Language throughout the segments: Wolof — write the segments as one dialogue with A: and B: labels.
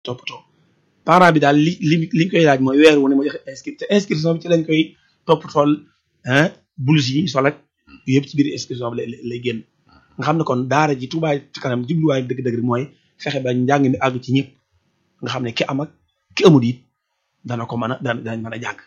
A: toppatoo parent bi daal li li li ñu koy laaj mooy weer wu ne mu joxe inscrit te inscription bi ci lañ koy toppatool ah blouse yi sol ak yëpp ci biir inscription bi lay lay génn nga xam ne kon daara ji Touba ci kanam jubluwaay dëgg-dëgg mooy fexe ba njàng mi àgg ci ñëpp nga xam ne ki am ak ki amul it dana ko mën a dana danañ mën a jàng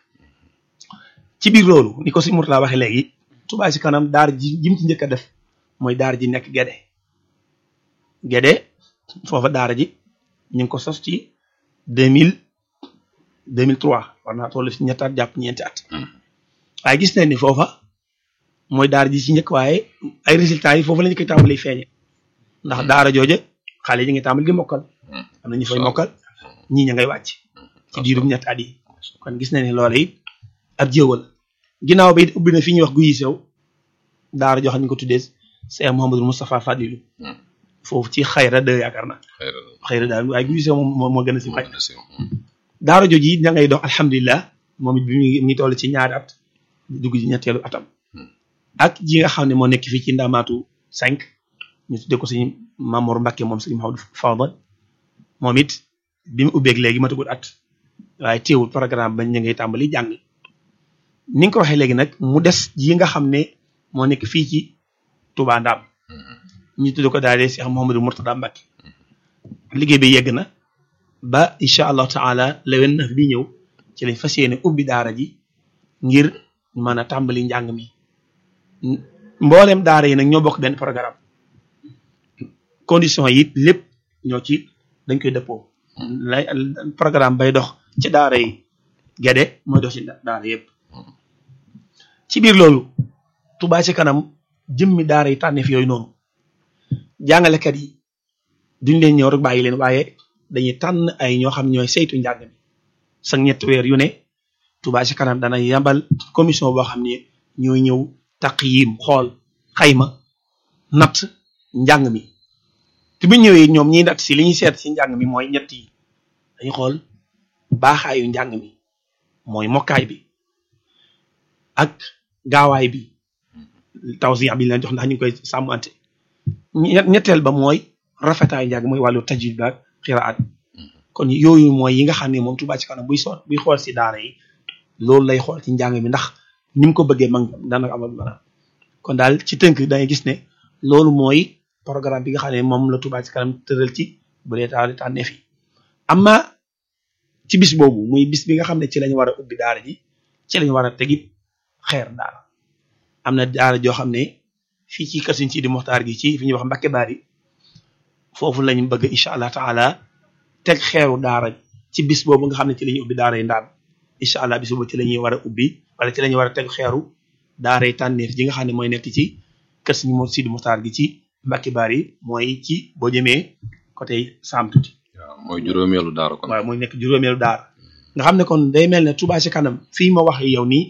A: ci biir loolu ni ko si Mourtala waxee léegi Touba ci kanam daara ji jim ci njëkk a def mooy daara ji nekk Guédé Guédé foofa daara ji ñu ngi ko sos ci deux mille deux mille trois war naa toll si ñetti at jàpp ñeenti at waaye gis nañ ni foofa mooy daara ji ci njëkk waaye ay résultats yi foofu la ñu koy tàmbali feeñe ndax daara jooje xale yi ñu ngi tàmbali di mokkal am na ñu fay mokkal ñii ña ngay wàcc ci diirum ñetti at yi kon gis nañ ne loola it ab jéewal ginnaaw ba it ubbi na fi ñuy wax guyi sew daara joo xam ne ñu ko tuddee Cheikh Mouhamadou Moustapha Fadilou foofu ci xayra de yaakaar na xayra daal waaye guyi sew moom moo gën a si xaj daara jooju it ña ngay dox alhamdulilah moom it bi mu ngi toll ci ñaari at dugg ci ñetteelu atam ak ji nga xam ne moo nekk fii ci ndamaatu cinq ñu tuddee ko suñu Mamour Mbacke moom suñu Mahamadou Fadal moom it bi mu ubbeeg léegi matagul at waaye teewul programme bañ ñu ngay tàmbali jàng ni nga ko waxee léegi nag mu des ji nga xam ne moo nekk fii ci Touba Ndam ñu tuddee ko daal di Cheikh Mouhamadou Mourtada Mbacke liggéey bi yegg na ba incha allahu taala le vingt-neuf bi ñëw ci lañ fas yéene ubbi daara ji ngir mën a tàmbali njàng mi mboolem daara yi nag ñoo bokk benn programme condition yi lépp ñoo ci dañ koy dëppoo lay programme bay dox ci daara yi Guédé mooy dox ci daara yëpp ci biir loolu Touba ci kanam jëmmi daara yi tànneef yooyu noonu jàngalekat yi duñ leen ñëw rek bàyyi leen waaye dañuy tànn ay ñoo xam ñooy saytu njàng mi sax ñetti weer yu ne Touba ci kanam dana yambal commission boo xam ne ñooy ñëw taqyim xool xayma natt njàng mi te bu ñëwee ñoom ñiy natt si li ñuy seet si njàng mi mooy ñett yi dañuy xool baaxaayu njàng mi mooy mokkaay bi ak gaawaay bi tawsiya bi leen jox ndax ñu ngi koy sàmmante ñetteel ba mooy rafetaay njàng mooy wàllu tajwid ba ak xiraat kon yooyu mooy yi nga xam ne moom Touba ci kanam buy soot buy xool si daara yi loolu lay xool ci njàng mi ndax ni mu ko bëggee man dana amal maanaam kon daal ci tënk dangay gis ne loolu mooy programme bi nga xam ne moom la Touba ci kanam tëral ci bu dee taal tànneef yi amma ci bis boobu muy bis bi nga xam ne ci lañu war a ubbi daara ji ci lañu war a tegit xeer daara am na daara joo xam ne fii ci kër Sëriñ Sidi Moxtaar gi ci fi ñuy wax Mbakke Bari foofu lañu bëgg incha allah taala teg xeeru daara ci bis boobu nga xam ne ci la ñuy ubbi daara yi ndaam incha allah bis boobu ci la ñuy war a ubbi wala ci la ñuy war a teg xeeru daara yi tànneef ji nga xam ne mooy nekk ci kër Sëriñ Sidi Moxtaar gi ci Mbakke Bari mooy ci boo jëmee côté Saam tuuti.
B: waaw mooy juróomeelu daara kon.
A: waaw mooy nekk juróomeelu daara nga xam ne kon day mel ne Touba ci kanam fii ma wax yow nii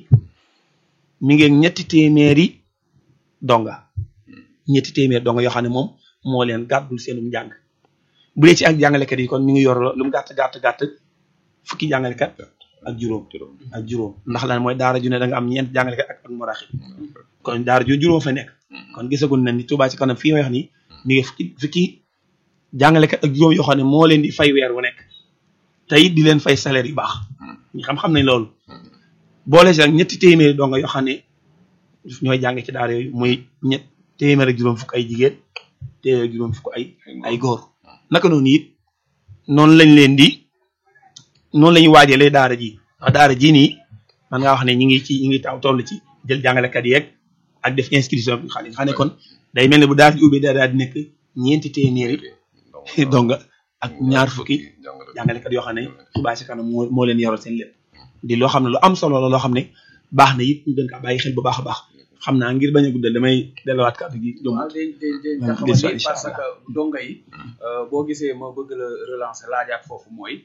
A: mi ngi ñetti téeméeri donga ñetti téeméeri donga yoo xam ne moom moo leen gàddul seenum njàng bu dee ci ak jàngalekat yi kon mi ngi yor lu mu gàtt gàtt gàtt fukki jàngalekat ak juróom ak juróom ndax lan mooy daara ju ne da nga am ñeent jàngalekat ak ak maraxib kon daara ju juróom fa nekk kon gisagul na ni Touba ci kanam fii may wax nii mi ngi fukki fukki jàngalekat ak juróom yoo xam ne moo leen di fay weer wu nekk te it di leen fay salaire yu baax ñu xam-xam nañ loolu boole si ak ñetti téeméeri donga yoo xam ne ñooy jàng ci daara yooyu muy ñett téeméer ak juróom fukk ay jigéen téeméer ak juróom fukk ay ay góor naka noonu it noonu lañ leen di noonu la ñuy waajalee daara ji ndax daara ji nii man ngaa wax ne ñi ngi ci ñi ngi taw toll ci jël jàngalekat yeeg ak def inscription bi xale nga xam ne kon day mel ne bu daara ji ubbee daal di nekk ñeenti téeméeri donga ak ñaar fukki jàngalekat yoo xam ne Touba ci kanam moo moo leen yoral seen lépp di loo xam ne lu am solo la loo xam ne baax na it ñu gën kaa bàyyi xel bu baax a baax xam naa ngir bañ a guddal damay delluwaat kàddu gi.
C: waaw day day day taxawal parce que donga yi boo gisee ma bëgg la relancer laajaat foofu mooy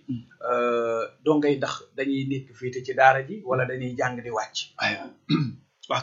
C: donga yi ndax dañuy nekk fii ci daara ji wala dañuy jàng di wàcc.
A: aywa ok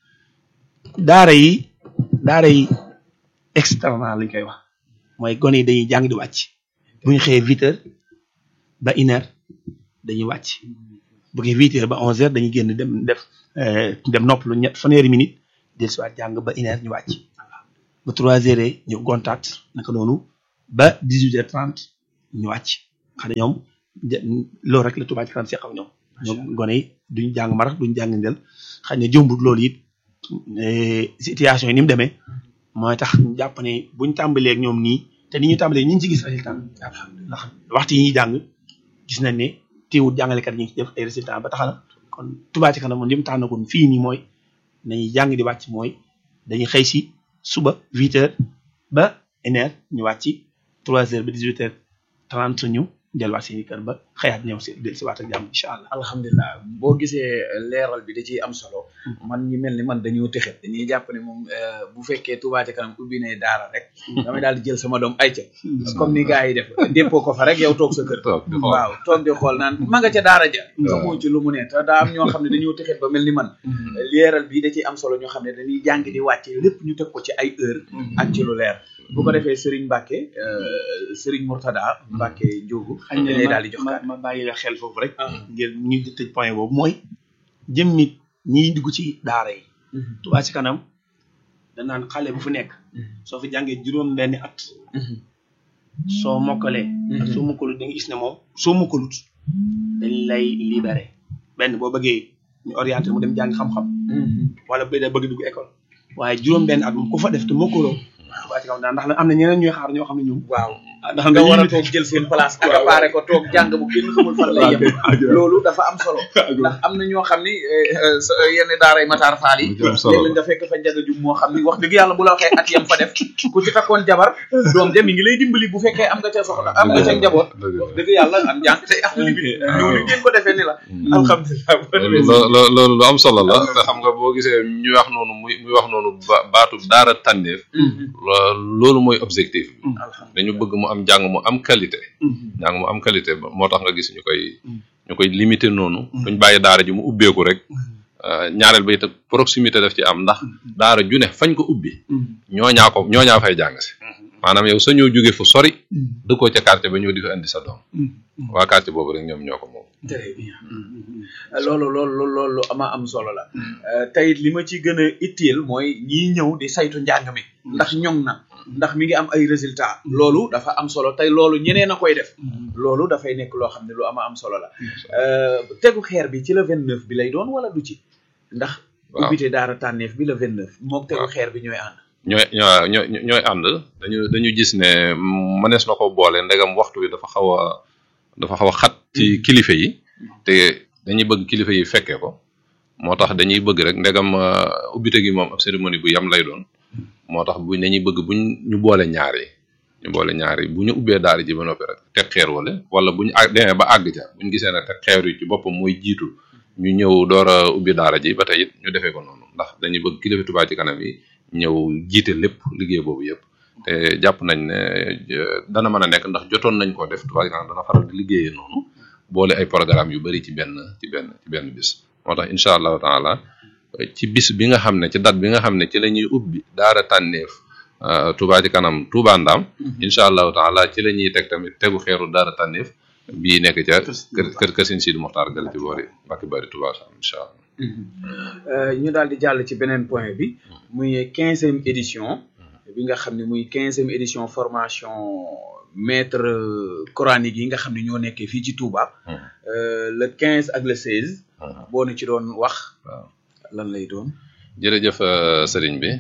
A: daara yi daara yi externat lañ koy wax mooy gone yi dañuy jàng di wàcc bu ñu xëyee huit heures ba une heure dañuy wàcc. bu ko huit heures ba onze heures dañuy génn dem def dem noppalu ñett fanweeri minute del si waat jàng ba une heure ñu wàcc ba trois heures ñu gontaat naka noonu ba dix huit heures trente ñu wàcc xam ne ñoom loolu rek la Touba ci kanam seq ak ñoom ñoom gone yi duñ jàng marax duñ jàng ndel xëy na jombut loolu it situation yi ni mu demee mooy tax ñu jàpp ne buñ tàmbalee ak ñoom nii te ni ñu tàmbalee ñu ngi ci gis résultat ndax waxtu yi ñuy jàng gis nañ ne teewul jàngalekat yi ñu ngi ci def ay résultat ba tax na kon Touba ci kanam moom li mu tax na kon fii nii mooy nañuy jàng di wàcc mooy dañuy xëy si suba huit heures ba une heure ñu wàcc trois heures ba dix huit heures trente ñu delluwaat seen i kër ba xëyaat ñëw si del si waat ak jàmm incha allah
C: alhamdulilah boo gisee leeral bi da ciy am solo man ñi mel ni man dañoo texet dañuy jàpp ne moom bu fekkee Touba ca kanam ubbi ne daara rek damay daal di jël sama doom ay ca comme ni gars yi def déppoo ko fa rek yow toog sa kër waaw toog di xool naan ma nga ca daara ja xamoo ci lu mu ne te daa am ñoo xam ne dañoo texet ba mel ni man leeral bi da ciy am solo ñoo xam ne dañuy jàng di wàcce lépp ñu teg ko ci ay heure ak ci lu leer bu ko defee Serigne Mbacke Serigne Mourtada Mbacke Ndiogu
A: xañ na
C: daal di jox
A: ma ma bàyyi la xel foofu rek ngir ñu tëj point boobu mooy jëm nit ñiy dugg ci daara yi Touba ci kanam danaan xale bu fu nekk soo fi jàngee juróom benni at soo mokkalee ak soo mokkalut da nga gis ne moom soo mokkalut dañ lay libéré benn boo bëggee ñu orienté mu dem jàng xam-xam wala bu dee bëgg dugg école waaye juróom benn at moom ku fa def te mokkaloo Touba ci kanam daal ndax am na ñeneen ñuy xaar ñoo xam ne ñoom
C: waaw
A: ndax
C: nga war a toog jël seen place accaparé ko toog jàng bu kenn xamul fan lay yem loolu dafa am solo ndax am na ñoo xam ni yenn daaray Matar Fall yi léeg-léeg nga fekk fa njaga jum moo xam ni wax dëgg yàlla bu la waxee at yam fa def ku ci takkoon jabar doom de mi ngi lay dimbali bu fekkee am nga ca soxla am nga ca njaboot wax dëgg yàlla am njàng tey am limite loolu ngeen ko defee ni la alhamdulilah
B: loolu lu am solo la te xam nga boo gisee ñu wax noonu muy muy wax noonu baatu daara tànneef loolu mooy objectif bi dañu bëgg mu am njàng mu am qualité njàng mu am qualité moo tax nga gis ñu koy ñu koy limité noonu duñ bàyyi daara ji mu ubbeeku rek ñaareel ba itam proximité daf ci am ndax daara ju ne fañ ko ubbi ñooñaa ko ñooñaa fay jàng si maanaam yow sa ñëw jóge fu sori dëkkoo ca quartier ba ñëw di fa indi sa doom waa quartier boobu rek ñoom ñoo ko moom
C: très bien loolu loolu loolu ama am solo la tey li ma ci gën a itteel mooy ñii ñëw di saytu njàng mi ndax ñoŋ na ndax mi ngi am ay résultat loolu dafa am solo tey loolu ñeneen a koy def loolu dafay nekk loo xam ne lu ama am solo la tegu xeer bi ci la vingt neuf bi lay doon wala du ci ndax ubbite daara tànneef bi la vingt neuf moom tegu xeer bi ñooy ànd
B: ñooy ñooy ñooy ànd dañu dañu gis ne mënees na ko boole ndegam waxtu bi dafa xaw a dafa xaw a xat ci kilifa yi te dañuy bëgg kilifa yi fekkee ko moo tax dañuy bëgg rek ndegam ubbite gi moom ab cérémonie bu yam lay doon moo tax bu dañuy bëgg buñ ñu boole ñaar yi ñu boole ñaar yi bu ñu ubbee daara ji ba noppi rek teg xeer wala wala bu ñu àgg demee ba àgg ca bu ñu gisee ne teg xeer yi ci boppam mooy jiitu ñu ñëw door a ubbi daara ji ba tey it ñu defee ko noonu ndax dañuy bëgg kilifa Touba ci kanam yi ñëw jiite lépp liggéey boobu yëpp te jàpp nañ ne dana mën a nekk ndax jotoon nañ koo def Touba ci kanam dana faral di liggéeyee noonu boole ay programme yu bari ci benn ci benn ci benn bis moo tax incha allahu taala ci bis bi nga xam ne ci date bi nga xam ne ci la ñuy ubbi daara tànneef Touba ci kanam Touba Ndam incha allahu taala ci la ñuy teg tamit tegu xeeru daara tànneef bii nekk ca kër kër kër Sëñ Sidi Moxtaar gal ci boori Mbàkke Bari Touba Sam incha allah
C: ñu daal di jàll ci beneen point bi muy quinzième édition bi nga xam ne muy quinzième édition formation maître coranique yi nga xam ne ñoo nekkee fii ci Touba le quinze ak le seize boo nu ci doon wax lan lay doon
B: jërëjëf sëriñ bi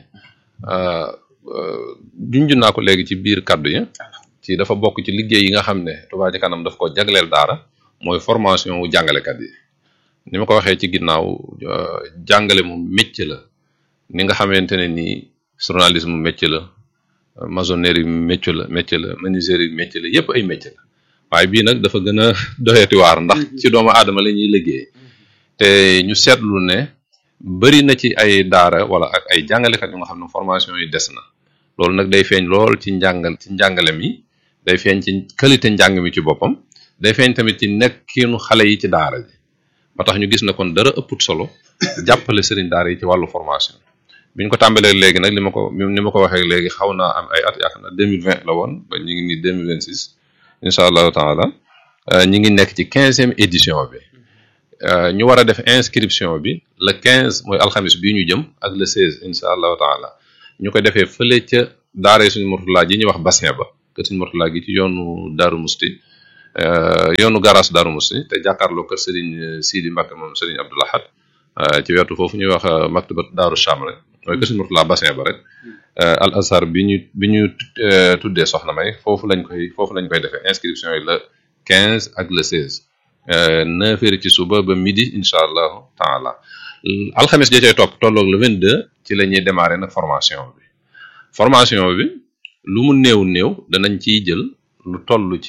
B: junj naa ko léegi ci biir kaddu yi ci dafa bokk ci liggéey yi nga xam ne Touba ci kanam daf ko jagleel daara mooy formation wu jàngalekat yi ni ma ko waxee ci ginnaaw jàngale mu métier la ni nga xamante ne nii journalisme métier la maçonnerie métier la métier la menuiserie métier la yépp ay métier la waaye bii nag dafa gën a doyati waar ndax ci doomu aadama la ñuy liggéey te ñu seetlu ne bëri na ci ay daara wala ak ay jàngalekat yu nga xam ne formation yi des na loolu nag day feeñ lool ci njàngal ci njàngale mi day feeñ ci qualité njàng mi ci boppam day feeñ tamit ci nekkinu xale yi ci daara ji ba tax ñu gis na kon dara ëpput solo jàppale sëriñ daara yi ci wàllu formation bi ñu ko tàmbalee léegi nag li ma ko ni ma ko waxee léegi xaw naa am ay at yaakaar na deux mille vingt la woon ba ñu ngi nii deux mille vingt six incha allahu taala ñu ngi nekk ci quinzième édition bi ñu war a def inscription bi le quinze mooy alxamis bii ñu jëm ak le seize incha allahu taala ñu ko defee fële ca daara suñu mortulaa ji ñuy wax bassin ba que suñu mortulaa gi ci yoonu Daaru Musti yoonu garage Darou Mousty te jàkkaarloo kër Serigne Sidi Mbacke moom Serigne Abdou Lahad ci wetu foofu ñuy wax maktabat Daaru Cham rek mooy kër Serigne Mourtala bassin ba rek al azhar bi ñu bi ñu tuddee soxna may foofu lañ koy foofu lañ koy defee inscription yi le 15 ak le 16 neuf heures ci suba ba midi incha allahu taala alxames ja cay topp tolloog le 22 ci la ñuy démarrer nag formation bi formation bi lu mu néew néew danañ ciy jël lu toll ci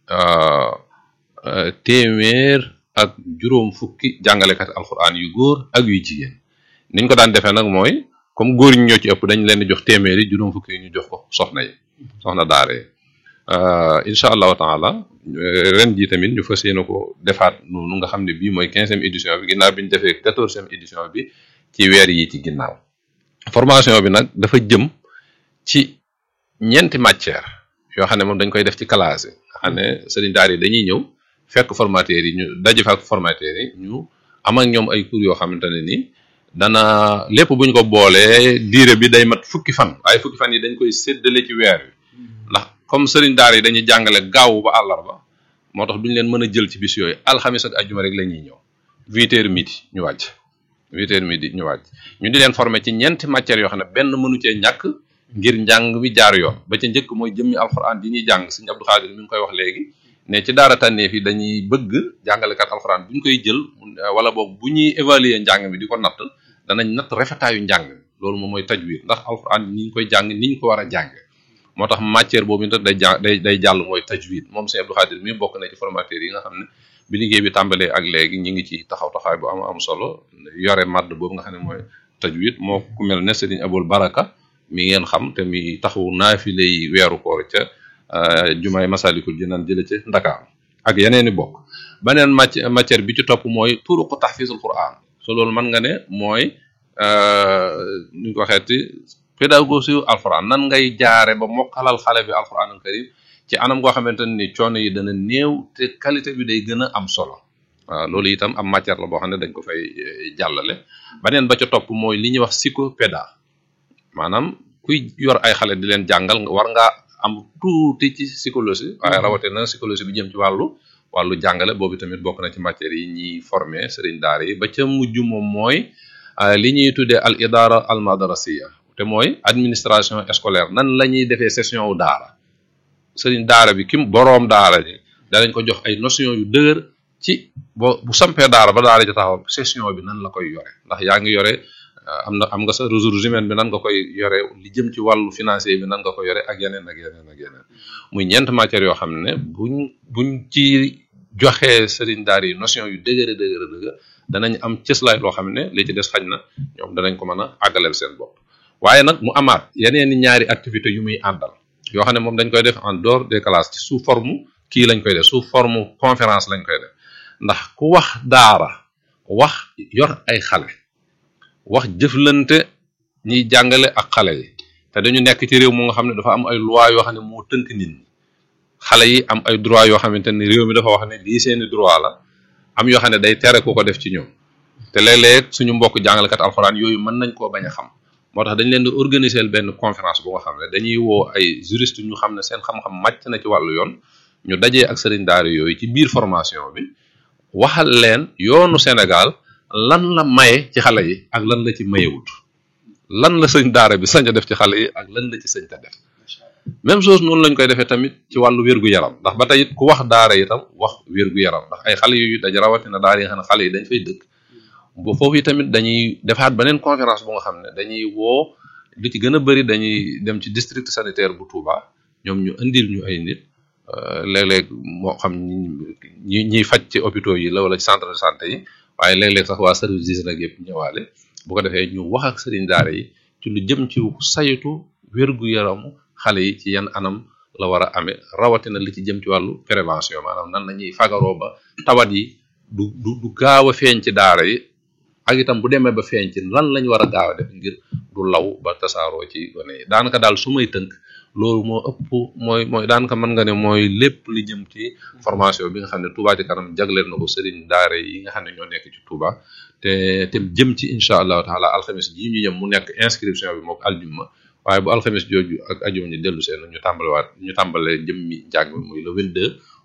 B: téeméer ak juróom fukki jàngalekat alxuraan yu góor ak yu jigéen niñ ko daan defee nag mooy comme góor ñi ñoo ci ëpp dañ leen di jox téeméer yi juróom fukki yi ñu jox ko soxna yi soxna daare incha allahu taala ren jii tamit ñu fas yéene ko defaat noonu nga xam ne bii mooy quinzième édition bi ginnaaw bi ñu defee quatorzième édition bi ci weer yi ci ginnaaw formation bi nag dafa jëm ci ñeenti matière yoo xam ne moom dañ koy def ci classe yi nga xam ne sëriñ daar yi dañuy ñëw fekk formateurs yi ñu daje fa ak formateurs yi ñu am ak ñoom ay cours yoo xamante ne ni dana lépp bu ñu ko boolee diire bi day mat fukki fan waaye fukki fan yi dañ koy séddale ci weer wi ndax comme sëriñ daar yi dañuy jàngale gaaw ba àllarba moo tax duñ leen mën a jël ci bis yooyu alxamis ak ajuma rek la ñuy ñëw huit heures midi ñu wàcc huit heures midi ñu wàcc ñu di leen former ci ñeenti matières yoo xam ne benn mënu cee ñàkk ngir njàng mi jaar yoon ba ca njëkk mooy jëmmi alxuraan yi ñuy jàng sëñ Abdou Khadir mi ngi koy wax léegi ne ci daara tànneef yi dañuy bëgg jàngalekat alxuraan bu ñu koy jël wala boog bu ñuy évaluer njàng mi di ko natt danañ natt rafetaayu njàng mi loolu moom mooy tajwid ndax alxuraan ni ñu koy jàng ni ñu ko war a jàng moo tax matière boobu nag day ja day day jàll mooy tajwid moom sëñ Abdou Khadir mi bokk na ci formateur yi nga xam ne bi liggéey bi tàmbalee ak léegi ñi ngi ci taxaw taxawaay bu am am solo yore madd boobu nga xam ne mooy tajwid moo ku mel ne Serigne Abul Baraka mi ngeen xam te mi taxawu naafile yi weeru koor ca jumaay Masalikul Jinaan jële ca Ndakaar ak yeneen i bokk beneen matière bi ci topp mooy turuqu tahfizul Qur'an so loolu mën nga ne mooy nu ñu ko waxeeti pédagogie alquran nan ngay jaare ba mokkalal xale bi alquran al karim ci anam goo xamante ni coono yi dana néew te qualité bi day gën a am solo waaw loolu itam am matière la boo xam ne dañ ko fay jàllale beneen ba ca topp mooy li ñuy wax psychopéda maanaam kuy yor ay xale di leen jàngal war ngaa am tuuti ci psychologie waaye rawatina psychologie bi jëm ci wàllu wàllu jàngale boobu tamit bokk na ci matière yi ñuy formé sëriñ daara yi ba ca mujj moom mooy li ñuy tuddee al idara al madrasiya te mooy administration scolaire nan la ñuy defee session wu daara sëriñ daara bi kim boroom daara ji danañ ko jox ay notion yu dëgër ci bo bu sampee daara ba daara ji taxaw session bi nan la koy yore ndax yaa ngi yore am na am nga sa ressources humaines bi nan nga koy yore li jëm ci wàllu financier bi nan nga koy yore ak yeneen ak yeneen ak yeneen muy ñeent matières yoo xam ne buñ buñ ci joxee sëriñ daara yi notion yu dëgër dëgër dëgër danañ am cëslaay loo xam ne li ci des xaj na ñoom danañ ko mën a àggaleel seen bopp waaye nag mu amaat yeneen i ñaari activité yu muy àndal yoo xam ne moom dañ koy def en dehors des classes ci sous forme kii lañ koy def sous forme conférence lañ koy def ndax ku wax daara wax yor ay xale wax jëflante ñiy jàngale ak xale yi te dañu nekk ci réew mu nga xam ne dafa am ay loi yoo xam ne moo tënk nit ñi xale yi am ay droit yoo xamante ni réew mi dafa wax ne lii seeni droit la am yoo xam ne day tere ku ko def ci ñoom te léeg-léeg suñu mbokk jàngalekat alxuraan yooyu mën nañ koo bañ a xam moo tax dañ leen di organiser benn conférence bu nga xam ne dañuy woo ay juriste ñu xam ne seen xam-xam màcc na ci wàllu yoon ñu dajee ak sëriñ daara yooyu ci biir formation bi waxal leen yoonu Sénégal lan la maye ci xale yi ak lan la ci mayewut lan la sëñ daara bi sañ a def ci xale yi ak lan la ci sëñ ta def même chose noonu lañ koy defee tamit ci wàllu wér-gu-yaram ndax ba tey it ku wax daara itam wax wér-gu-yaram ndax ay xale yu daj rawatina daara yi nga xam ne xale yi dañ fay dëkk bu foofu tamit dañuy defaat beneen conférence bu nga xam ne dañuy woo lu ci gën a bëri dañuy dem ci district sanitaire bu Touba ñoom ñu indil ñu ay nit léeg-léeg moo xam ñi ñiy faj ci hôpitaux yi la wala ci centre de santé yi waaye léeg-léeg sax waa service d'hygiène nag yëpp ñëwaale bu ko defee ñu wax ak sëriñ daara yi ci lu jëm ci saytu wér-gu-yaramu xale yi ci yan anam la war a amee rawatina li ci jëm ci wàllu prévention maanaam nan la ñuy fagaroo ba tawat yi du du du gaaw a feeñ ci daara yi ak itam bu demee ba feeñ ci lan lañ war a gaaw a def ngir du law ba tasaaroo ci gone yi daanaka daal su may tënk loolu moo ëpp mooy mooy daanaka mën nga ne mooy lépp li jëm ci formation bi nga xam ne Touba ci kanam jagleel na ko sëriñ daara yi nga xam ne ñoo nekk ci Touba te te jëm ci incha allahu taala alxames ji ñu jëm mu nekk inscription bi mook aljumma waaye bu alxames jooju ak ajuma ñu dellu seen ñu tàmbalewaat ñu tàmbalee jëmmi njàng mi muy le 22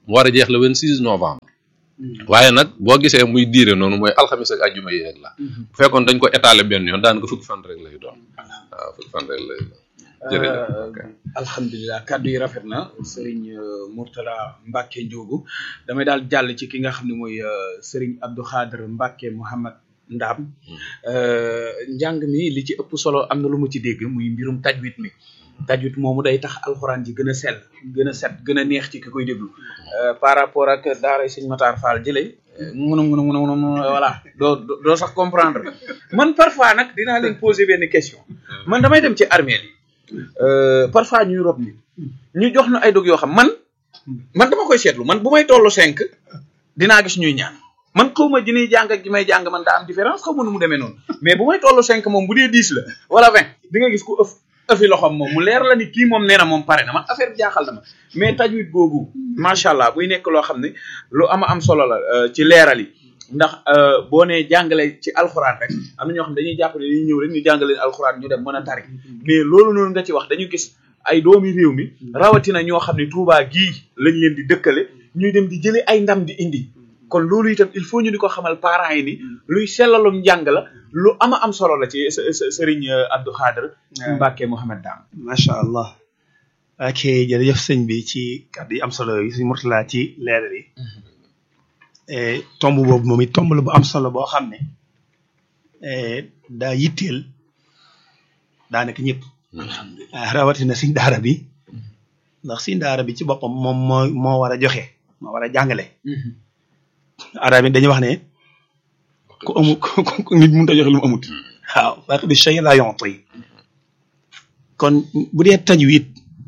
B: mu war a jeex le 26 novembre waaye nag boo gisee muy diire noonu mooy alxamis ak ajjuma yi rek la bu fekkoon dañ ko étaler benn yoon daanaka fukki fan rek lay doon waaw fukki fan rek lay doon jërëjëf ok.
C: alhamdulilah kàddu yi rafet na Serigne euh, Mourtala Mbacke Ndiogu damay daal jàll ci ki nga xam ne mooy euh, Serigne Abdou Khader Mbacke Mouhamad Ndam euh, njàng mi li ci ëpp solo am na lu mu ci dégg muy mbirum tajwid mi tajwid moomu day tax alxuraan ji gën a sell gën a set gën a neex ci ki koy déglu Euh, par rapport ak daara Sëñ Matar Fall jëlee mun a mun a mun a mun a voilà doo doo doo sax comprendre man parfois nag dinaa leen poser benn question man damay dem ci armée yi Euh, parfois ñuy rob nit ñu jox na ay dog yoo xam man man dama koy seetlu man bu may tollu cinq dinaa gis ñuy ñaan man xaw ma ji ñuy jàng ak ji may jàng man daa am différence xaw ma nu mu demee noonu mais bu may tollu cinq moom bu dee dix la wala vingt di nga gis ku ëf ëfi loxoom moom mu leer la ni kii moom nee na moom pare na man affaire bi jaaxal na ma mais tajwid googu macha allah buy nekk loo xam ne lu ama am solo la euh, ci leeral yi ndax euh, boo nee jàngale ci alxuraan rek am na ñoo xam dañuy jàpp ne dañuy ñëw rek ñu jàngale alxuraan ñu dem mën a tari mais loolu noonu nga ci wax dañu gis ay doomi réew mi rawatina ñoo xam ne Touba gii lañ leen di dëkkale ñuy dem di jëlee ay ndam di indi kon loolu itam il faut ñu di ko xamal parents yi ni luy sellalum njàng la lu ama am solo la ci s- s- Serigne Abdou Khader Mbacke Mouhamed Dam
A: macha allah ok jërëjëf sëñ bi ci kàddu yi am solo yi suñu Mourtala ci leeral yi Eh, tomb boobu moom it tomb la bu am solo boo xam ne eh, daa yitteel daanaka ñëpp ah rawatina siñ daara bi ndax siñ daara bi ci boppam moom moo moo war a joxe moo war a jàngale arab yi dañuy wax ne ku amul ku ku nit mënut a joxe lu mu amut waaw parce que shay la yonti kon bu dee tajwid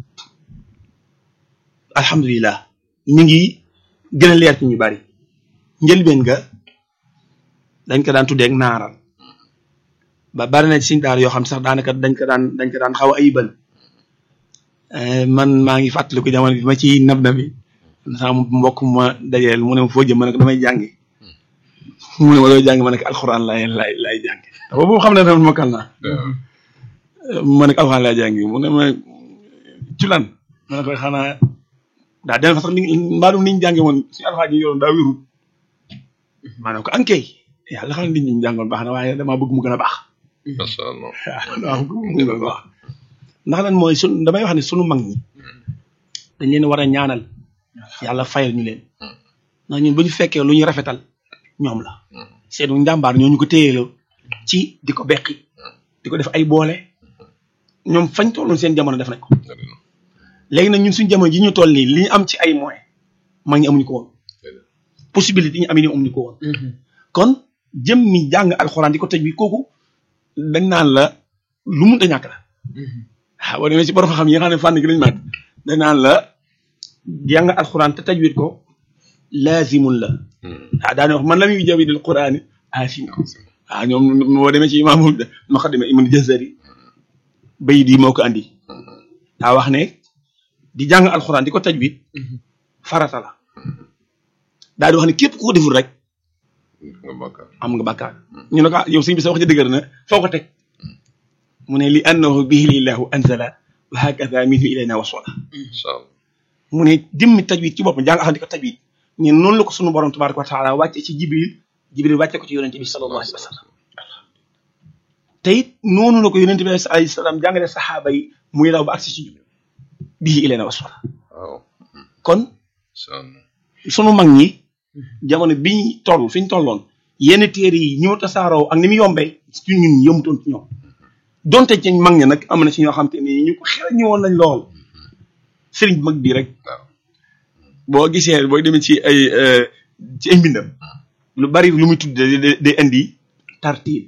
A: alhamdulilah mi ngi gën a leer ci ñu bari njëlbeen nga dañ ko daan tuddee ak naaral ba bari na ci siñ daara yoo xam sax daanaka dañ ko daan dañ ko daan xaw a ayibal Eh, man maa ngi fàttaliku jamono bi ma ci nab na bi sama mbokk mu ma dajeel mu ne ma foo jëm ma ne ko damay jàngi mu ne ma looy jàngi ma ne ko alxuraan laay laay laay jàngi boobu xam ne tamit mokkal naa ma ne ko alxuraan laay jàngi mu ne ma ci lan ma ne ko xanaa daa den fa sax ni mbaa ni ñu jànge woon suñu alxuraan yi ñu yoroon daa wérul ma ne ko ankay yàlla xam ne nit ñi ñu jàngoon baax na waaye damaa bëgg mu gën a baax
B: macha allah
A: waaw damaa bëgg mu gën a baax ndax lan mooy sun damay wax ne sunu mag ñi dañ leen war a ñaanal yàlla fayal ñu leen ndax ñun bu ñu fekkee lu ñu rafetal ñoom la seenu njàmbaar ñoo ñu ko téyeloo ci di ko beqi di ko def ay boole ñoom fañ tolloon seen jamono def nañ ko léegi nag ñun suñu jamono ji ñu toll nii li ñu am ci ay moyens mag ñi amuñu ko woon possibilité yi ñu am yi amuñu ko woon kon jëm mi jàng alxuraan di ko tëj bi kooku dañ naan la lu mun a ñàkk la waaw boo demee ci borom xam yi nga xam ne fànn gi lañ màgg dañ naan la jàng alxuraan te tajwid ko laazimun la waaw daane wax man lam yu jawidil quraani aasim waaw ñoom boo demee ci imaamul muqaddima ibn jazari bayit yi moo ko andi daa wax ne di jàng alxuraan di ko tajwid farata la daa di wax ne képp ku ko deful rek
B: nga bàkkaar
A: am nga bàkkaar ñu ne ko ah yow sëñ bi sa wax ci dëgër na foo ko teg mu ne li annahu bihi lillahu anzala wa hakada minhu ilayna wasala
B: incha allah
A: mu ne jëmmi tajwid ci boppam jàng alxuraan di ko tajwid ne noonu la ko sunu borom tabaraka wa taala wàcce ci jibril jibril wàcce ko ci yonente bi sallallahu alayhi wa sallam te it noonu la ko yonente bi alayhi salaam jàngale saxaaba yi muy daw ba agsi ci jibril bihi ilayna wasala
B: waaw
A: kon
B: incha allah
A: sunu mag ñi jamono biñ toll fi ñu tolloon yenn téere yi ñëw tasaaroo ak ni mu yombee ci ñun yëmutoon ci ñoom donte ci mag ñi nag am na ci ñoo xam te ni ñu ko xel ñu woon lañ lool sëriñ bu mag bii rek
B: waaw
A: boo gisee booy demee ci ay euh, ci ay mbindam lu bari lu muy tudd day day indi tartiil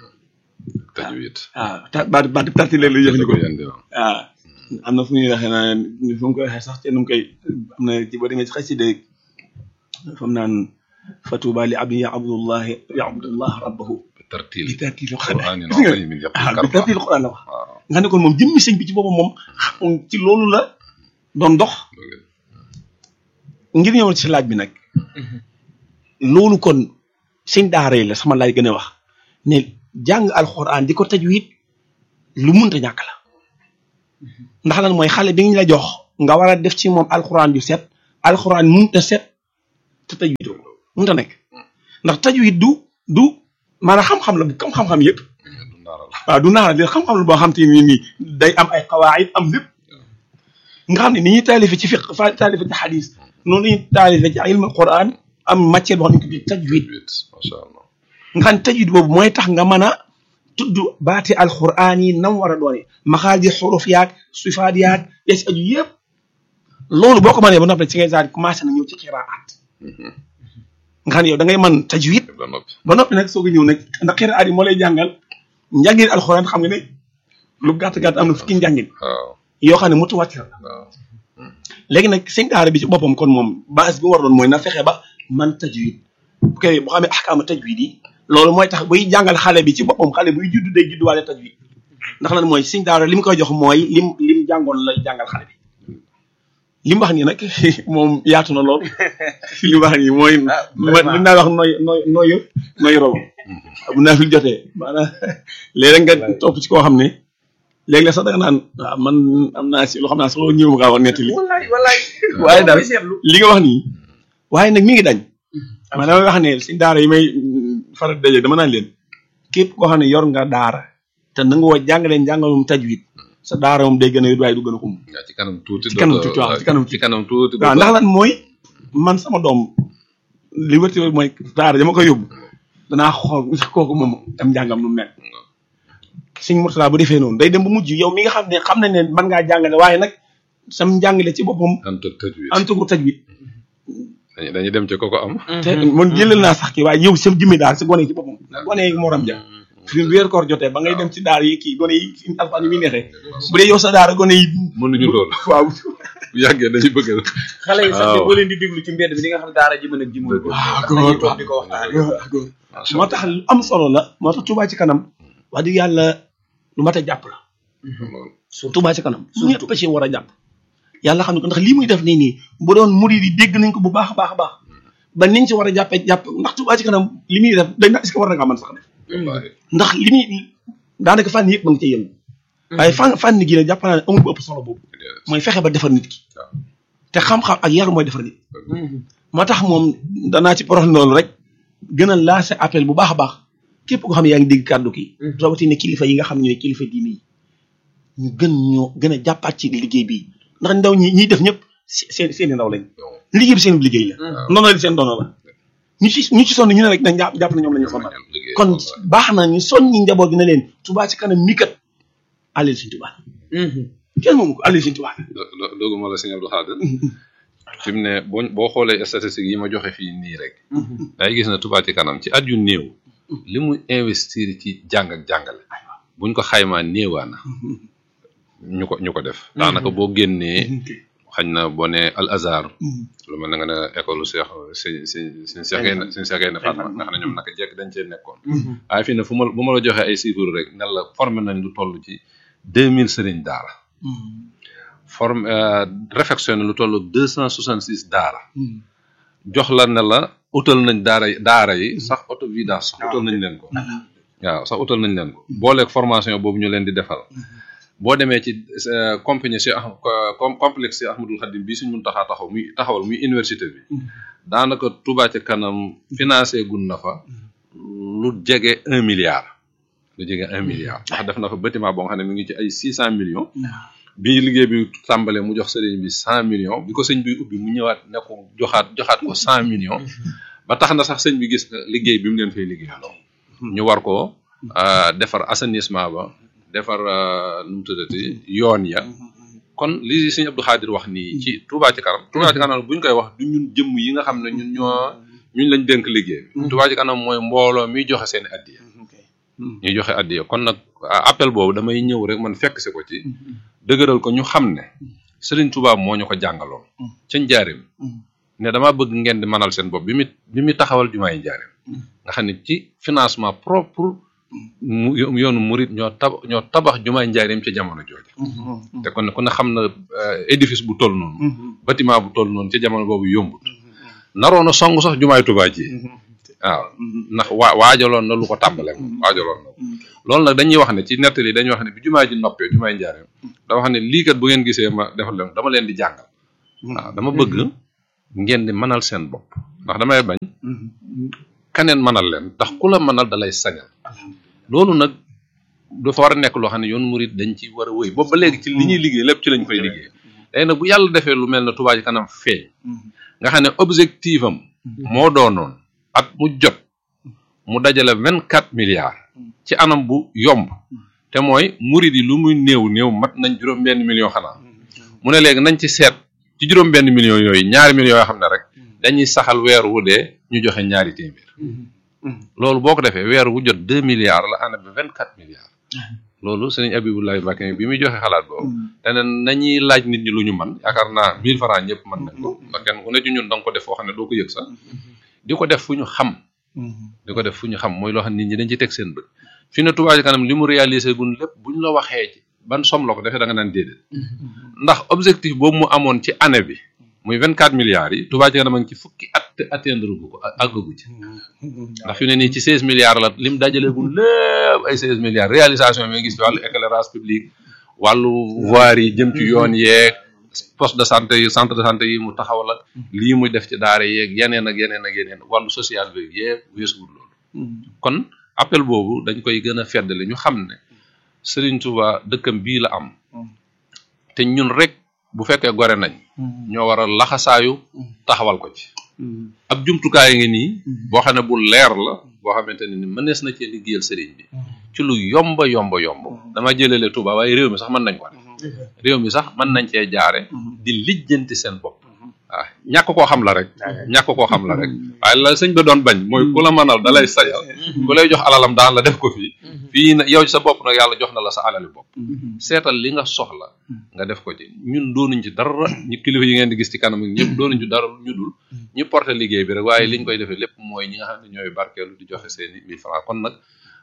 B: tajwid
A: waaw ta baat baat tartiil la lay
B: da
A: jëfandikoo
B: koy andi waaw
A: waaw am na fu ñuy waxee naa fu mu koy waxee sax te nu mu koy am na ci boo demee ci xasida fam naan fatuba li abdi yaabudullahi yaabudullah rabbahu
B: tartil
A: bi tartiil
B: qur'anin
A: gis nga
B: azimin
A: ah
B: yaqul
A: bi tartiil xuraan la wax
B: waaw
A: nga xam ne kon moom jëmmi sëñ bi ci boppam moom xam ci loolu la doon dox ngir ñëwal ci laaj bi nag loolu kon sëñ daara yi la sama laaj gën a wax ne jàng alxuraan di ko tajwid lu munta ñàkk la ndax lan mooy xale bi ñu la jox nga war a def ci moom alxuraan ju set alxuraan mënut a set te tajwid mënut a nekk ndax tajwid du du maanaam xam-xam la bu comme xam-xam yëpp
B: du ndaaral
A: waaw du naara de xam-xam la boo xam te ni nii day am ay xawaayit am lépp nga xam ne ni ñuy taalife ci fiq fa taalife ci xadis noonu la ñuy taalife ci ilmul quran am matière boo xam ne ko tajwid
B: wit macha allah
A: nga xam ne tajwid boobu mooy tax nga mën a tudd baati alquran yi nam war a doone maxaaji xuruf yaag sifaat yaag ya si aju yëpp loolu boo ko mënee ba noppi ci ngay daal commencé na ñëw ci xiraat nga xam ne yow da ngay mën tajwid
B: ba noppi
A: ba noppi nag soog a ñëw nag ndax xiraat yi moo lay jàngal njàngin alquran xam nga ne lu gàtt gàtt am na fukki njàngin
B: waaw
A: yoo xam ne mutawatir la
B: waaw
A: léegi nag sëñ daara bi ci boppam kon moom base bi mu war doon mooy na fexe ba man tajwid bu koy bu xamee ahkaama tajwid yi loolu mooy tax buy jàngal xale bi ci boppam xale buy judd day judd waale tajwid ndax lan mooy sëñ daara li mu koy jox mooy lim lim jàngoon lay jàngal xale bi li mu wax nii nag moom yaatu na lool li mu wax nii mooy ma mën naa wax nooy nooy nooy nooy rob bu naa fi jotee maanaam léeg nga topp ci koo xam ne léegi la sax da nga naan waaw man am naa si loo xam naa sax loolu ñëw ma kaa wax nettali
C: wallaay wallaay
A: waaye daal
C: seetlu
A: li nga wax nii waaye nag mi ngi dañ man damay wax ne si daara yi may faral di daje dama naan leen képp koo xam ne yor nga daara te na nga woo jàngaleen jàngalum tajwid sa daara moom day gën a yóbbu waaye du gën a xum
B: waaw ci kanam tuuti
A: Ci kanam
B: dootoo-
A: tuuti, waaw, ci kanam
B: ci kanam tuuti
A: waaw ndax lan mooy man sama doom li wërti wër mooy daara dama koy yóbbu danaa xool sax kooku moom am njàngam nu mu mel sëñ Murtala bu defee noonu day dem ba mujj yow mi nga xam ne xam nañ ne mën ngaa jàngale waaye nag sam njàngale ci boppam
B: anta tajwid
A: antugu tajwid
B: dañuy dañuy dem ci koko am
A: te man jëlal naa sax kii waaye yow sam jëmmi daal si gone yi ci boppam gone yi moram ja fi weer koor jotee ba ngay dem ci daara yi kii gone yi si alfaan yi muy neexee bu dee yow sa daara gone yi
B: mënuñu loolu
A: waaw
B: bu yàggee dañuy bëgg a
C: xale yi sax
B: waaw.
C: boo leen di déglu ci mbedd bi di nga xam daara ji mën ak ji mën ko
A: waaw
C: ndax dañuy toog di ko waxtaane
B: macha
A: moo tax lu am solo la moo tax Touba ci kanam wax dëgg yàlla lu mat a jàpp la
B: loolu
A: Touba ci kanam ñëpp ci war a jàpp yàlla xam ne ko ndax lii muy def nii nii bu doon murid yi dégg nañ ko bu baax a baax a baax ba niñ ci war a jàppee jàpp ndax Touba ci kanam li muy def dañ na est-ce que war na ngaa mën sax def
B: wallaahi
A: ndax li muy daanaka fànn yëpp ma ngi cay yëngu waaye fànn fànn gi nag jàpp naa ne amul bu ëpp solo boobu mooy fexe ba defar nit ki
B: waaw.
A: te xam-xam ak yar mooy defar nit moo tax moom danaa ci porox loolu rek gën a lancé appel bu baax a baax képp koo xam ne yaa ngi dégg kàddu ki rawatina kilifa yi nga xam ne ñooy kilifa diine yi ñu gën ñoo gën a jàppaat ci liggéey bi ndax ndaw ñi ñiy def ñëpp se- seen seeni ndaw lañ liggéey bi seen liggéey la noonu la seen dono la ñu ci ñu ci sonn ñu ne rek dañ jàpp jàpp na ñoom la ñu sonal
B: liggéey
A: kon baax na ñu soññi njaboot gi ne leen Touba ci kanam mi kat àlleel suñ Touba kenn moomu ko àlleel suñ Touba
B: do- do- dooguma la sëñ Abdou Khadir fi mu ne boo boo xoolee statistiques yi ma joxe fii nii rek day gis na Touba ci kanam ci at yu néew li mu investir ci jàng ak jàngale buñ ko xaymaa néewaana ñu ko ñu ko def daanaka boo génnee xañ na boo ne al azhar lu mel na nga ne école Cheikh si si suñ seexee na suñ seexee na Fatma nga xam ne ñoom naka jekk dañ cee nekkoon waaye fii ne fu ma bu ma la joxee ay chiffres rek ne la formé nañ lu toll ci deux mille sëriñ daara forme réfectionné lu toll deux cent soixante six daara jox la ne la utal nañ daara yi daara yi sax auto vidange sax utal nañ leen ko waaw sax utal nañ leen ko booleeg formation boobu ñu leen di defal boo demee ci euh, compagnie si ah com complexe si Ahmadul Khadim bii suñ mun taxaa taxaw muy taxawal muy université bi daanaka Touba ci kanam financé gun na fa lu jege un milliard lu jege un milliard ndax def na fa bâtiment boo nga xam ne mi ngi ci ay six cent millions bi liggéey bi tàmbalee mu jox sëriñ bi cent millions bi ko sëñ bi ubbi mu ñëwaat ne ko joxaat joxaat ko cent millions ba tax na sax sëñ bi gis na liggéey bi mu leen fay liggéey ñu war ko euh, defar assainissement ba defar euh, nu mu tuddati yoon ya kon li sëñ Abdou Khadir wax nii ci Touba ci kanam Touba ci kanam bu ñu koy wax du ñun jëmm yi nga xam ne ñun ñoo ñun lañ dénk liggéey bi Touba ci kanam mooy mbooloo miy joxe seen addiya ñuy joxe addiya kon nag appel boobu damay ñëw rek man fekk si ko ci dëgëral ko ñu xam ne Serigne Touba moo ñu ko jàngaloon ca njaarim ne dama bëgg ngeen di manal seen bopp bi mu bi mu taxawal jumaay njaarim nga xam ne ci financement propre mu yoonu murit ñoo tab ñoo tabax jumaay njaarim ca jamono jooju te kon ku ne xam na euh, édifice bu toll noonu bâtiment bu toll noonu ca jamono boobu yombut naroon a song sax jumaay Touba ji waaw ndax waa waajaloon na lu ko tàmbale moom waajaloon na ko loolu nag dañuy wax ne ci nettali dañuy wax ne bi jumaa ji noppee jumaay njaareem dama wax ne lii kat bu ngeen gisee ma defal leen dama leen di jàngal waaw dama bëgg ngeen di mënal seen bopp ndax damay bañ kaneen mënal leen ndax ku la mënal dalay sañal loolu nag dafa war a nekk loo xam ne yoon murit dañ ci war a wéy boobu ba léegi ci li ñuy liggéey lépp ci lañ koy liggéey léegi nag bu yàlla defee lu mel ne Touba Ca Kanam feeñ nga xam ne objectif am moo doonoon at mu jot mu dajale vingt quatre milliards ci anam bu yomb te mooy murit yi lu muy néew néew mat nañ juróom benn million xanaa mu ne léegi nañ ci seet ci juróom benn million yooyu ñaari millions yoo xam ne rek dañuy saxal weer wu dee ñu joxe ñaari téeméer loolu boo ko defee weer wu jot deux milliards la année bi vingt quatre milliards loolu sëriñ Abibulaay Mbàkke bi muy joxe xalaat boobu te ne nañuy laaj nit ñi lu ñu man yaakaar naa mille francs ñëpp mën nañ ko ndax kenn ku ne ci ñun da nga ko def foo xam ne doo ko yëg sax di ko def fu ñu xam di ko def fu ñu xam mooy loo xam ne nit ñi dañ ci teg seen bët fi ne Touba Ca Kanam li mu réalisé gun lépp buñ la waxee ci ban somme la ko defee da nga naan déedéet ndax objectif boobu mu amoon ci année bi muy vingt quatre milliards yi Touba Ca Kanam a ngi ci fukki at te atteindre gu ko àggagu ci ndax fi ne nii ci seize milliards la lim dajale gun lépp ay seize milliards réalisation yi nga gis ci wàllu éclairage public wàllu voirie yi jëm ci yoon yeeg poste de santé yi centre de santé yi mu taxawal ak lii muy def ci daara yeeg yeneen ak yeneen ak yeneen wàllu social bi yëpp weesuwul loolu kon appel boobu dañ koy gën a feddali ñu xam ne Serigne Touba dëkkam bii la am te ñun rek bu fekkee gore nañ ñoo war a laxasaayu taxawal ko ci ab jumtukaay ngi nii boo xam ne bu leer la boo xamante ne ni mënees na cee liggéeyal sëriñ bi ci lu yomba yomba yomb dama jëlele Touba waaye réew mi sax mën nañ ko def réew mi sax mën nañ cee jaare di lijjanti seen bopp waaw ñàkk koo xam la rek ñàkk koo xam la rek waaye la sëñ ba doon bañ mooy ku la mënal da lay sayal ku lay jox alalam daan la def ko fii fii na yow ci sa bopp nag yàlla jox na la sa alali bopp seetal li nga soxla nga def ko ci ñun doonuñ ci dara ñu kilifa yi ngeen di gis ci kanam ñëpp doonuñ ci dara ñu dul ñu porté liggéey bi rek waaye liñ koy defee lépp mooy ñi nga xam ne ñooy barkeelu di joxe seeni mille francs kon nag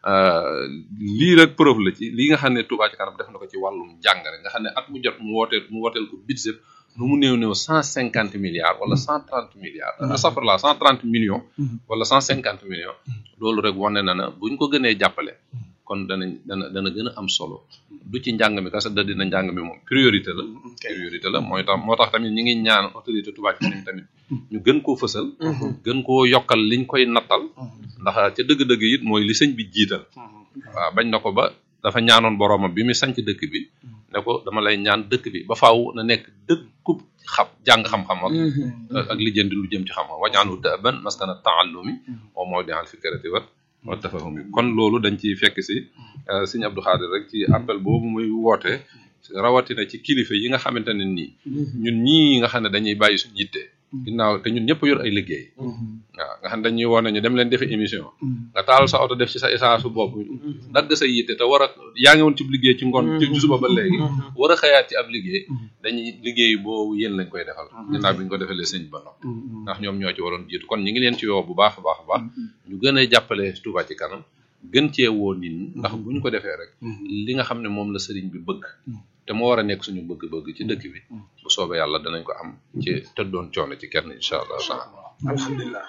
B: lii rek preuve la ci li nga xam ne Touba Ca Kanam def na ko ci wàllum jàngale nga xam ne at mu jot mu wooteel mu wooteel ko budget nu mu néew néew cent cinquante milliards wala cent trente milliards astafurlah cent trente millions wala cent cinquante millions loolu rek wane na na buñ ko gënee jàppale kon danañ dana dana gën a am solo du ci njàng mi kasa da dina njàng mi moom priorité la priorité la mooy tax moo tax tamit ñi ngi ñaan autorité Touba Ca Kanam tamit ñu gën koo fësal gën koo yokkal liñ koy nattal ndax ca dëgg-dëgg it mooy li sëñ bi jiital waaw bañ na ko ba dafa ñaanoon boroomam bi mu sanc dëkk bi ne ko dama lay ñaan dëkk bi ba faaw na nekk dëkkub xam jàng xam-xam ak ak lijjanti lu jëm ci xam-xam wañaanu dëban maskana taallumi wa mawdi'al fikrati wa wa tafahumi kon loolu dañ ci fekk si sëñ Abdou Khadir rek ci appel boobu muy woote rawatina ci kilifa yi nga xamante ne nii ñun ñii nga xam ne dañuy bàyyi suñu yitte ginnaaw te ñun ñëpp yor ay liggéey waaw nga xam dañuy woon ñu dem leen defi émission nga taal sa oto def ci sa essence su bopp dagg sa yitte te war a yaa ngi woon ci liggéey ci ngoon ci suba ba léegi war a xëyaat ci ab liggéey dañuy liggéey boobu yéen lañ koy defal ginnaaw bi ñu ko defalee sëñ ba noppi ndax ñoom ñoo ci waroon jiitu kon ñi ngi leen ci woo bu baax a baax a baax ñu gën a jàppale Touba Ca Kanam gën cee woo nit ñi ndax bu ñu ko defee rek li nga xam ne moom la sëriñ bi bëgg te moo war a nekk suñu bëgg-bëgg ci dëkk bi bu soobee yàlla danañ ko am ci tëddoon coono ci kenn incha allah taala
C: alhamdulilah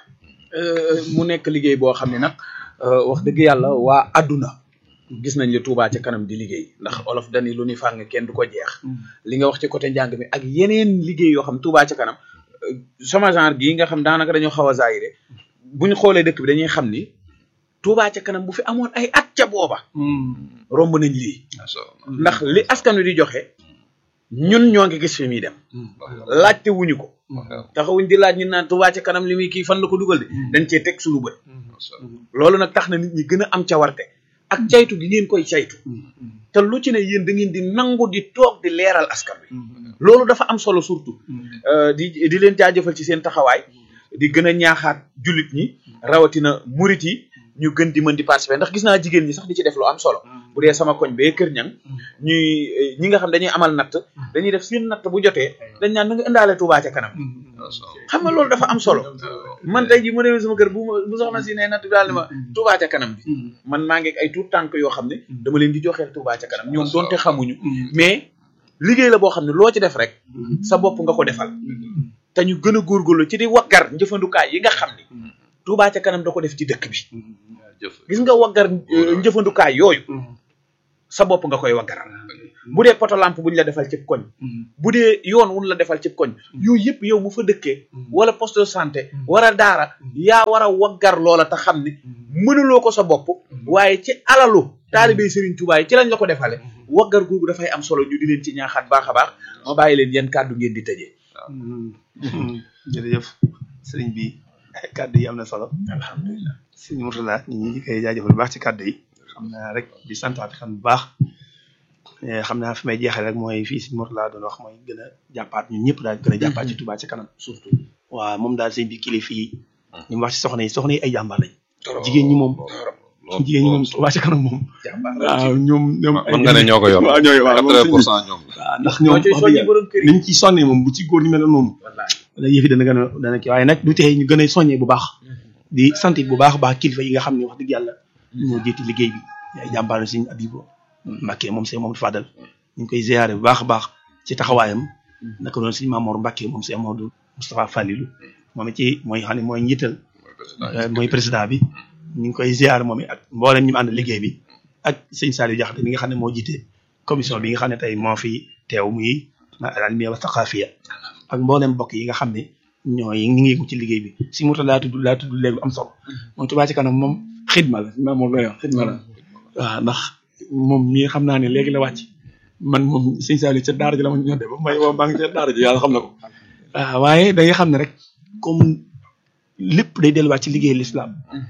C: mu nekk liggéey boo xam ne nag wax dëgg yàlla waa àdduna gis nañ li Touba Ca Kanam di liggéey ndax olof dani lu ni fàng kenn du ko jeex li nga wax ci côté njàng mi ak yeneen liggéey yoo xam Touba Ca Kanam sama genre gii nga xam daanaka dañoo xaw a zaayire buñ xoolee dëkk bi dañuy xam ni Touba Ca Kanam bu fi amoon ay at ca booba romb nañ lii ndax li askan wi di joxe ñun ñoo ngi gis fi muy dem laajte wuñu ko taxawuñ di laaj ñu naan Touba Ca Kanam li muy kii fan la ko dugal de dañ cee teg suñu bët loolu nag tax na nit ñi gën a am cawarte ak caytu gi ngeen koy caytu te lu ci ne yéen da ngeen di nangu di toog di leeral askan wi loolu dafa am solo surtout di di leen jaajëfal ci seen taxawaay di gën a ñaaxaat jullit ñi rawatina murit yi ñu gën di mën di participer ndax gis naa jigéen ñi sax di ci def lu am solo bu dee sama koñ bee kër ñang ñuy ñi nga xam dañuy amal natt dañuy def seen natt bu jotee dañ naan na nga indaale Touba Ca Kanam xam nga loolu dafa am solo man tey ji mu demee sama kër bu bu soxna si ne natt bi daal ni ma Touba Ca Kanam bi man maa ngi ay tuut tànk yoo xam ne dama leen di joxeel Touba Ca Kanam ñoom doonte xamuñu mais liggéey la boo xam ne loo ci def rek sa bopp nga ko defal te ñu gën a góorgóorlu ci di waggar njëfandukaay yi nga xam ni Touba Ca Kanam da ko def ci dëkk bi gis nga waggar njëfandukaay yooyu sa bopp nga koy waggaral bu dee poto lampe bu ñu la defal cib koñ bu dee yoon wun la defal cib koñ yooyu yëpp yow mu fa dëkkee wala poste de santé wala daara yaa war a waggar loola te xam ni mënuloo ko sa bopp waaye ci alalu taalibey Serigne Touba yi ci lañ la ko defale waggar googu dafay am solo ñu di leen ci ñaaxaat baax a baax ma bàyyi leen yan kàddu ngeen di tëjee
A: jërëjëf sëriñ bi kàddu yi am na solo
C: alhamdulilah
A: sëriñ Mourtala ñu ngi koy jaajëfal bu baax ci kàddu yi xam naa rek di santaat xam bu baax xam naa fi may jeexal rek mooy fii sëriñ Mourtala doon wax mooy gën a jàppaat ñun ñëpp daal gën a jàppaat ci Touba ci kanam
C: surtout
A: waaw moom daal sëriñ bi kilifa yi ñu mu wax ci soxna yi soxna yi ay jàmbaar lañ jigéen ñi moom jigéen ñi moom Touba ci kanam moom waaw ñoom ñoom
B: mën nga ne ñoo ko yor
A: waaw ñooy waaw moom
B: quatre pour
A: sëriñ
B: cent ñoom la
A: waaw ndax
C: ñoo
A: ñoom
C: ciy
A: wax
C: soññi
A: dëgg
C: borom kër yi
A: niñ ci sonnee moom bu ci góor ñi mel noonu
C: wallaay
A: da yëf yi dana gën a dana kii waaye nag du tee ñu gën a soññee bu baax di sant bu baax a baax kilifa yi nga xam ne wax dëgg yàlla ñoo jiiti liggéey bi ay jàmbaar la Sëriñ Abibu Mbàkke moom Sëriñ Mamadou Fadal ñu ngi koy ziyaare bu baax a baax ci taxawaayam naka doon Sëriñ Mamour Mbàkke moom Sëriñ Amadou Moustapha Falilou moom it ci mooy xam ne mooy njiital euh, mooy président bi ñu ngi koy ziyaare moom it ak mboolem ñu mu ànd liggéey bi ak sëñ Saliou Diakhaté mi nga xam ne moo jiite commission bi nga xam ne tey moo fi teew muy almiya wa thaqafiya ak mboolem mbokk yi nga xam ne ñooy ñi ngi yëngu ci liggéey bi si mu laa tudd laa tudd léegi am solo moom Touba ci kanam moom xidma la ma moom lay wax xidma la waaw ndax moom mii xam naa ne léegi la wàcc man moom sëñ Saliou ca daara ji la ma ñodde ba may woo maa ngi ca daara ji yàlla xam na ko waaw waaye da nga xam ne rek comme lépp day delluwaat ci liggéey l'islam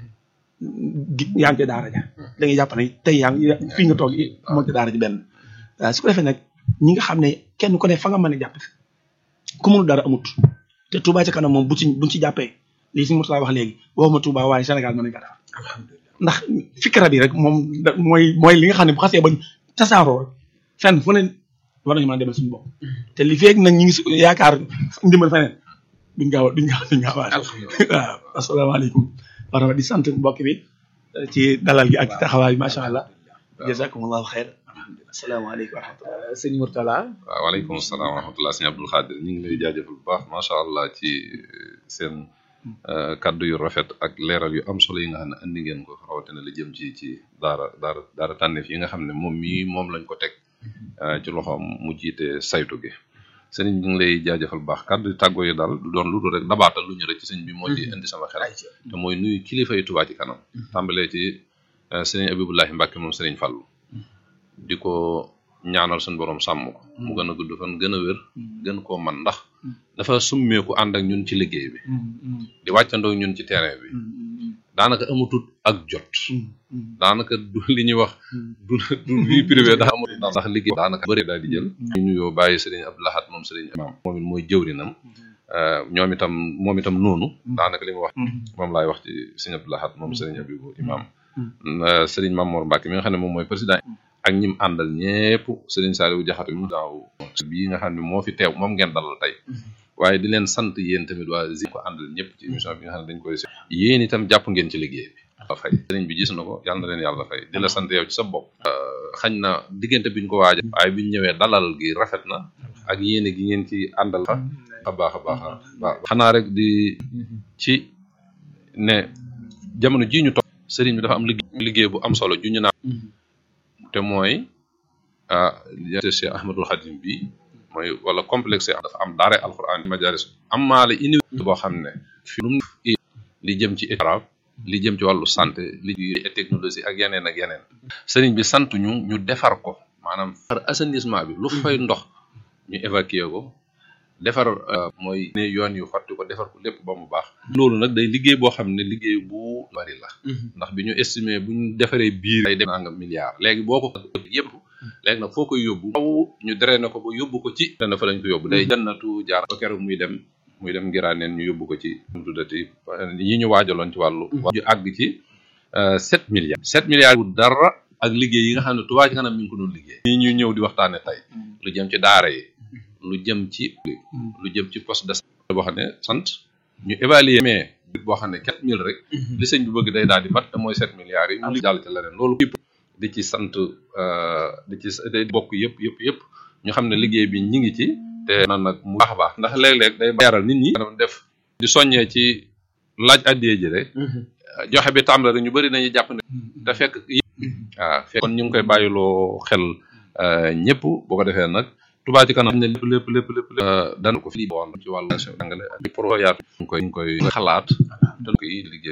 A: gi- yaa ngi ca daara ja da ngay jàpp ne tey yaa ngi fii nga toog moo ca daara ji benn waaw su ko defee nag ñi nga xam ne kenn ku ne fa nga mën a jàpp ku mënu dara amut te Touba ca kanam moom bu ci buñ ci jàppee lii si Mourtala wax léegi waxuma Touba waaye Sénégal mën nañ ko defar ndax fikra bi rek moom da mooy mooy li nga xam ne bu xasee ba tasaaroo rek fenn fu ne war nañu mën a demal suñu bopp te li feeg nag ñi ngi su- yaakaar ndimbal feneen duñ gaaw a duñ gaaw duñ gaaw a waaw asalaamaaleykum wa rahmatulah di sant mbokk bi ci dalal gi ak ci taxawaay bi macha allah jazakumullahu xeer asalaamaaleykum wa rahmatulah
C: sëñ Mourtala
B: waaw waaleykum salaam wa rahmatulah sëñ Abdul Xaadir ñu ngi lay jaajëfal bu baax macha allah ci seen euh, kaddu yu rafet ak leeral yu am solo yi nga xam ne andi ngeen ko rawatina li jëm ci ci daara daara daara tànneef yi nga xam ne moom mii moom lañ ko teg euh, ci loxoom mu jiite saytu gi sëriñ ñu ngi lay jaajëfal bu baax kaddu yu tàggoo yi daal du doon lu dul rek dabaatal lu ñu rek ci sëñ bi moo ci indi sama xel te mooy nuyu kilifa yi Touba ci kanam tàmbalee ci euh, sëriñ Abibullahi Mbàkke moom sëriñ Fallu di ko ñaanal suñu borom sàmm ko mu gën a gudd fan gën a wér gën koo man ndax dafa summeeku ànd ak ñun ci liggéey bi di wàccandoo ñun ci terrain bi daanaka amatut ak jot daanaka du li ñuy wax du du vie privée daa amut ndax liggéey daanaka bëri daal di jël ñu nuyoo bàyyi sëriñ Abdou Lahad moom sëriñ Imam moom it mooy jëwrinam ñoom itam moom itam noonu daanaka li mu wax moom laay wax ci sëriñ Abdou Lahad moom sëriñ Abibu Imam sëriñ Mamour Mbacke mi nga xam ne moom mooy président ak ñim àndal ñépp sëriñ Saliou Diakhaté mu daaw bii nga xam ne moo fi teew moom ngeen dalal tey waaye di leen sant yéen tamit waa Zik ko àndal ñëpp ci émission bi nga xam ne dañ koy si yéen itam jàpp ngeen ci liggéey bi la fay sëriñ bi gis na ko yàlla na leen yàlla fay di la sant yow ci sa bopp xañ na diggante biñ ko waaja waaye biñ ñëwee dalal gi rafet na ak yéene gi ngeen ci àndal a baax a baax a baax xanaa rek di ci ne jamono jii ñu toog sëriñ bi dafa am liggéey liggéey bu am solo ju ñu naa te mooy ah Cheikh Ahmadul Khadim bi mooy wala complexe dafa am daare alquran majalis am maale université boo xam ne fi lu li jëm ci arab li jëm ci wàllu santé li et technologie ak yeneen ak yeneen sëriñ bi sant ñu ñu defar ko maanaam defar assainissement bi lu fay ndox ñu évacuer ko defar mooy ne yoon yu xotti ko defar ko lépp ba mu baax loolu nag day liggéey boo xam ne liggéey bu bari la ndax bi ñu estimé bu ñu defaree biir day dem nangam milliard léegi boo ko yëpp léegi nag foo koy yóbbu faw ñu drainer ko ba yóbbu ko ci dana fa lañ ko yóbbu day jannatu jaar ba keroog muy dem muy dem ngiraaneen ñu yóbbu ko ci mu tuddati yi ñu waajaloon ci wàllu ñu àgg ci sept milliards sept milliards bu dara ak liggéey yi nga xam ne Touba ci kanam mi ngi ko doon liggéey yi ñuy ñëw di waxtaane tey lu jëm ci daara yi lu jëm ci lu jëm ci poste de santé boo xam ne sant ñu évaluer mais boo xam ne quatre mille rek li sëñ bi bëgg day daal di mat te mooy sept milliards yi ñu jàll ci leneen loolu di ci sant di ci bokk yëpp yëpp yëpp ñu xam ne liggéey bi ñi ngi ci te na nag mu baax a baax ndax léeg-léeg day yaral nit ñi def di soññee ci laaj addiyee ji rek joxe bi tàmbale rek ñu bëri nañu jàpp ne te fekk waaw fekk kon ñu ngi koy bàyyiloo xel ñëpp bu ko defee nag Touba ci kanam ne lépp lépp lépp lépp lépp dana ko fi woon ci wàllu jàngale ak pro yaatu ñu koy ñu koy xalaat dañ koy liggéey